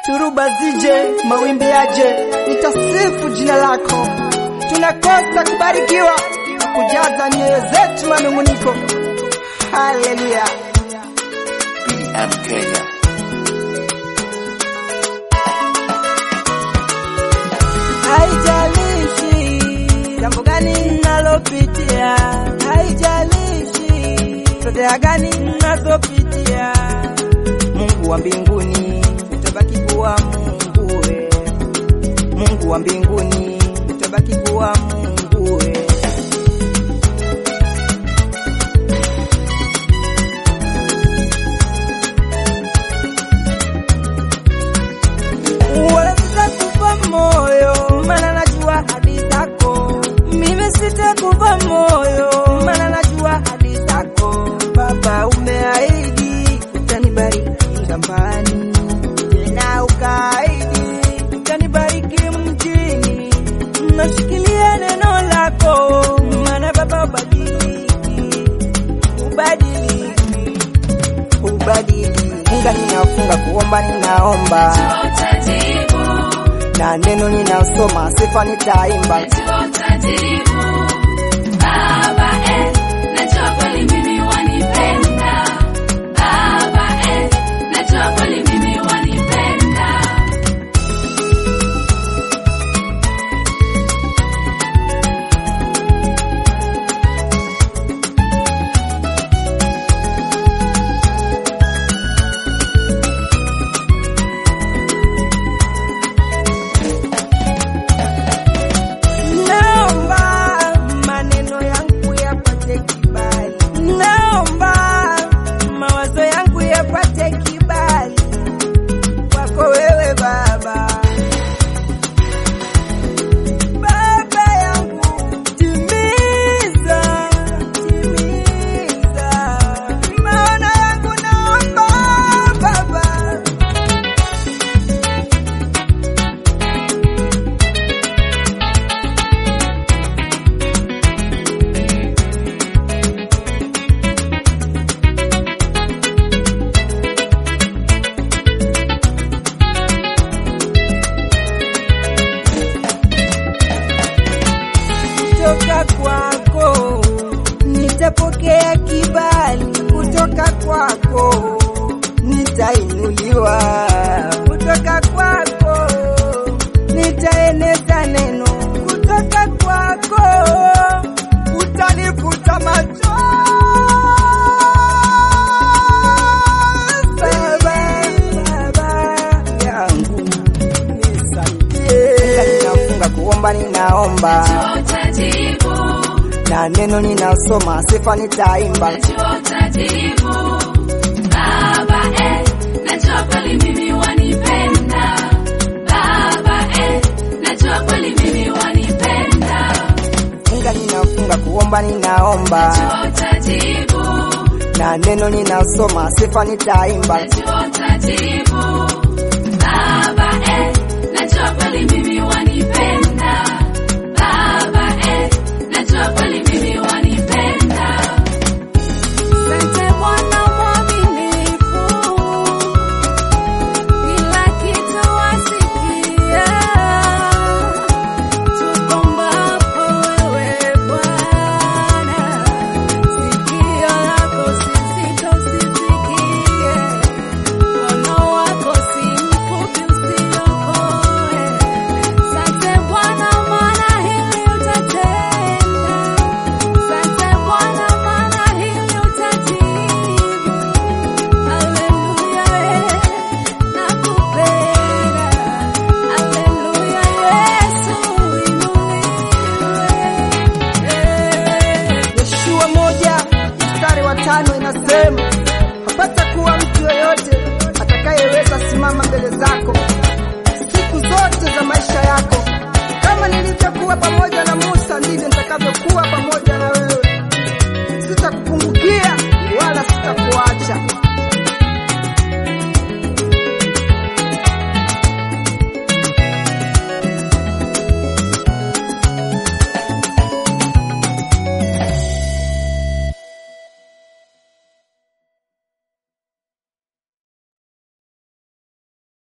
Shuruba zije, mawimbi yaje, nitasifu jina lako. Tunakosa kubarikiwa, kujaza nyoyo zetu manunguniko. Haleluya. PDM Kenya. Haijalishi jambo gani nalopitia, haijalishi fedheha gani nazopitia, Mungu wa mbinguni utabaki kuwa Mungu we, Mungu wa mbinguni utabaki kuwa Mungu we. Wala sitakufa moyo, maana najua hadi zako. Mimi sitakufa moyo, maana najua hadi zako. Baba, umeahidi utanibariki shambani, tena ukaahidi utanibariki mjini. Nashikilia neno lako, maana Baba ubadiliki, ubadiliki, ubadiliki. Funga ninafunga, kuomba ninaomba na neno ninasoma, sifa nitaimba. Naomba maneno yangu yapate kibali, naomba mawazo yangu yapate kibali kwako wewe Baba. Baba yangu, timiza, timiza maono yangu, naomba Baba. kutoka kwako nitapokea kibali kutoka kwako nitainuliwa kutoka kwako nitaeneza neno kutoka kwako utanifuta macho Baba yangu nisaidie ninafunga kuomba ninaomba na neno ninasoma, sifa nitaimba. Funga ninafunga, kuomba ninaomba, na neno ninasoma, sifa nitaimba. Asante Bwana mwaminifu, kila kitu wasikia. Tukombapo wewe Bwana, sikio lako si zito usisikie, mkono wako si mfupi usiokoe. Asante Bwana maana hili utatenda. Asante Bwana maana hili utajibu. Haleluya, nakupenda. Haleluya, Yesu inuliwe. Yoshua moja mstari wa tano inasema hapata kuwa mtu yoyote atakayeweza simama mbele zako